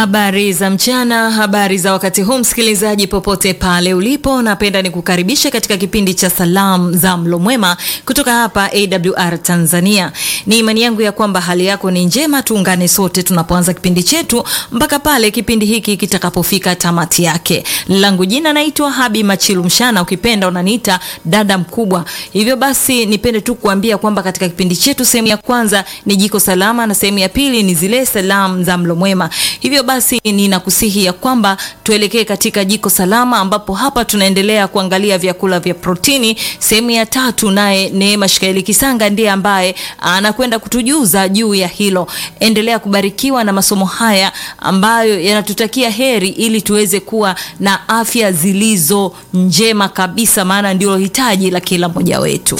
Habari za mchana, habari za wakati huu, msikilizaji popote pale ulipo, napenda nikukaribisha katika kipindi cha salamu za mlo mwema kutoka hapa AWR Tanzania. Ni imani yangu ya kwamba hali yako ni njema. Tuungane sote tunapoanza kipindi chetu mpaka pale kipindi hiki kitakapofika tamati yake. Langu jina naitwa Habi Machilu Mshana, ukipenda unaniita dada mkubwa. Hivyo basi, nipende tu kuambia kwamba katika kipindi chetu sehemu ya kwanza ni jiko salama na sehemu ya pili ni zile salamu za mlo mwema. Hivyo basi ninakusihi ya kwamba tuelekee katika jiko salama, ambapo hapa tunaendelea kuangalia vyakula vya protini. Sehemu ya tatu, naye Neema Shikaeli Kisanga ndiye ambaye anakwenda kutujuza juu ya hilo. Endelea kubarikiwa na masomo haya ambayo yanatutakia heri, ili tuweze kuwa na afya zilizo njema kabisa, maana ndilo hitaji la kila mmoja wetu.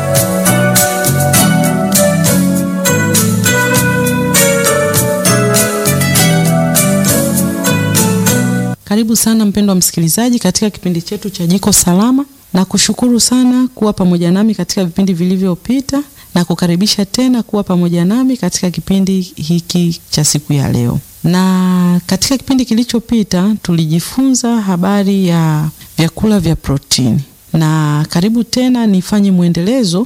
Karibu sana mpendwa msikilizaji katika kipindi chetu cha Jiko Salama, na kushukuru sana kuwa pamoja nami katika vipindi vilivyopita na kukaribisha tena kuwa pamoja nami katika kipindi hiki cha siku ya leo. Na katika kipindi kilichopita tulijifunza habari ya vyakula vya protini, na karibu tena nifanye mwendelezo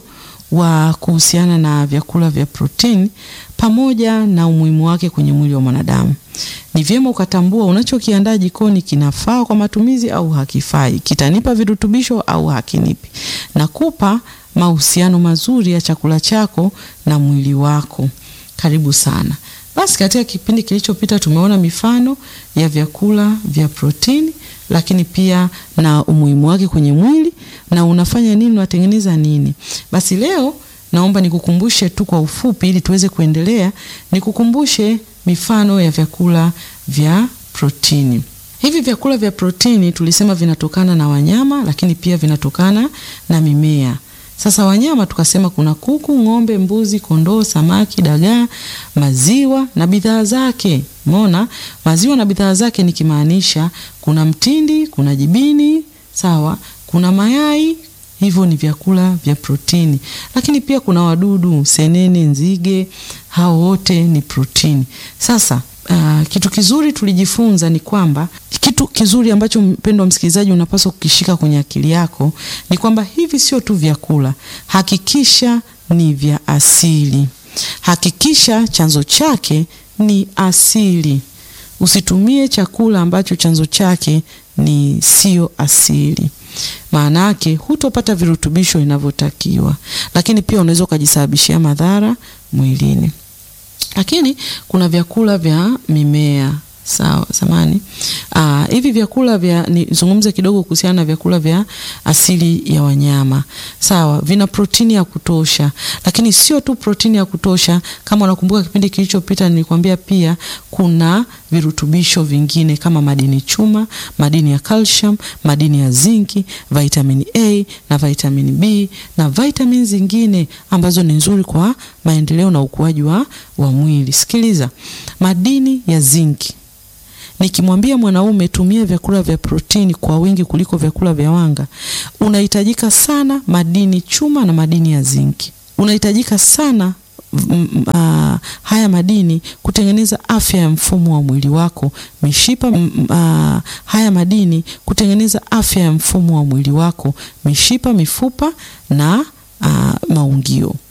wa kuhusiana na vyakula vya protini pamoja na umuhimu wake kwenye mwili wa mwanadamu. Ni vyema ukatambua unachokiandaa jikoni kinafaa kwa matumizi au hakifai, kitanipa virutubisho au hakinipi, na kupa mahusiano mazuri ya chakula chako na mwili wako. Karibu sana. Basi katika kipindi kilichopita tumeona mifano ya vyakula vya protini, lakini pia na umuhimu wake kwenye mwili na unafanya nini, unatengeneza nini. Basi leo naomba nikukumbushe tu kwa ufupi, ili tuweze kuendelea, nikukumbushe mifano ya vyakula vya protini. Hivi vyakula vya protini tulisema vinatokana na wanyama, lakini pia vinatokana na mimea. Sasa wanyama tukasema kuna kuku, ng'ombe, mbuzi, kondoo, samaki, dagaa, maziwa na bidhaa zake. Umeona, maziwa na bidhaa zake nikimaanisha kuna mtindi, kuna jibini, sawa, kuna mayai hivyo ni vyakula vya protini, lakini pia kuna wadudu, senene, nzige, hao wote ni protini. Sasa uh, kitu kizuri tulijifunza ni kwamba kitu kizuri ambacho mpendwa msikilizaji unapaswa kukishika kwenye akili yako ni kwamba hivi sio tu vyakula, hakikisha ni vya asili, hakikisha chanzo chake ni asili. Usitumie chakula ambacho chanzo chake ni sio asili maana yake hutopata virutubisho inavyotakiwa, lakini pia unaweza ukajisababishia madhara mwilini. Lakini kuna vyakula vya mimea sawa, samani aa, hivi vyakula vya nizungumze kidogo kuhusiana na vyakula vya asili ya wanyama sawa, vina protini ya kutosha, lakini sio tu protini ya kutosha. Kama unakumbuka kipindi kilichopita, nilikwambia pia kuna virutubisho vingine kama madini chuma, madini ya calcium, madini ya zinki, vitamini A na vitamini B na vitamini zingine ambazo ni nzuri kwa maendeleo na ukuaji wa, wa mwili. Sikiliza, madini ya zinki Nikimwambia mwanaume tumia vyakula vya protini kwa wingi kuliko vyakula vya wanga, unahitajika sana madini chuma na madini ya zinki. Unahitajika sana m, uh, haya madini kutengeneza afya ya mfumo wa mwili wako, mishipa m, uh, haya madini kutengeneza afya ya mfumo wa mwili wako, mishipa, mifupa na uh, maungio.